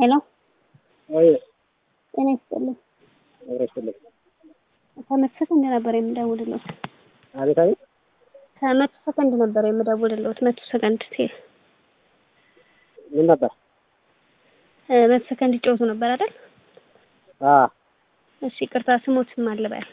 ሄሎ ወይ ጤና ይስጥልኝ። አብረሽልኝ ከመቶ ሰከንድ ነበር የምደውልልዎት። አቤት አቤት ከመቶ ሰከንድ ነበር የምደውልልዎት። መቶ ሰከንድ ሲል ምን ነበር? እ መቶ ሰከንድ ይጫወቱ ነበር አይደል? አ እሺ ይቅርታ፣ ስሞት ማን ልበል?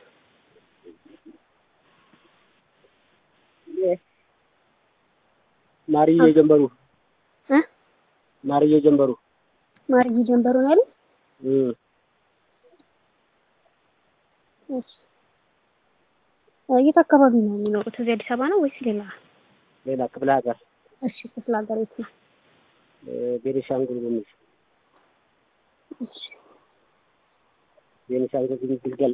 ማርዬ ጀንበሩ እ ማርዬ ጀንበሩ ማርዬ ጀንበሩ ነው ያሉት? እም እሺ የት አካባቢ ነው የሚኖሩት? እዚህ አዲስ አበባ ነው ወይስ ሌላ? ሌላ ክፍለ ሀገር እሺ ክፍለ ሀገር የት ነው? እ ቤኒሻንጉል ጉሙዝ እሺ ቤኒሻንጉል ጉሙዝ ግልገል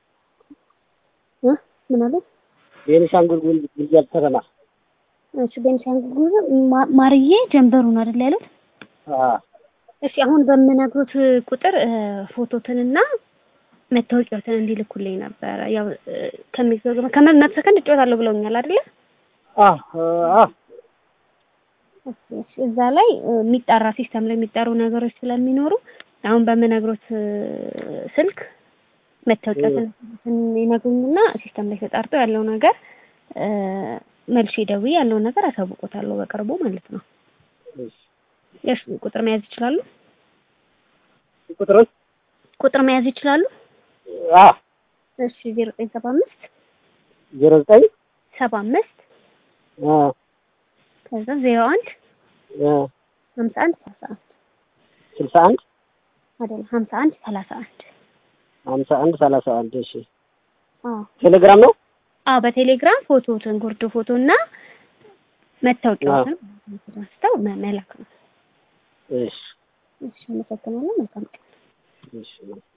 እ ምን አለ? ቤኒሻንጉል ጉሙዝ ግልገል ከተማ እሺ ቤኒሻንጉል ጉሙዝ ማ- ማርዬ ጀንበሩ ነው አይደል ያሉት? አ እሺ አሁን በምነግሮት ቁጥር እ ፎቶትንና መታወቂያዎትን እንዲልኩልኝ ነበረ። ያው እ ከሚዘገበ ከመቶ ሰከንድ እጫወታለሁ ብለውኛል አይደለ? አ አ እሺ እሺ እዛ ላይ እ የሚጣራ ሲስተም ላይ የሚጣሩ ነገሮች ስለሚኖሩ አሁን በምነግሮት እ ስልክ መታወቂያዎትን ይነግሩኝና ሲስተም ላይ ተጣርቶ ያለው ነገር እ መልሼ ደውዬ ያለውን ነገር አሳውቆታለሁ በቅርቡ ማለት ነው። እሺ እሺ ቁጥር መያዝ ይችላሉ? ቁጥሩን ቁጥር መያዝ ይችላሉ? አ እሺ ዜሮ ዘጠኝ ሰባ አምስት ዜሮ ዘጠኝ ሰባ አምስት አ ከዛ ዜሮ አንድ አ ሀምሳ አንድ ሰላሳ አንድ ስልሳ አንድ አይደለም ሀምሳ አንድ ሰላሳ አንድ ሀምሳ አንድ ሰላሳ አንድ እሺ አዎ ቴሌግራም ነው አዎ በቴሌግራም ፎቶትን ጉርድ ፎቶ እና መታወቂያዎትን አንስተው መ- መላክ ነው። እሺ እሺ አመሰግናለሁ። መልካም ቀን። እሺ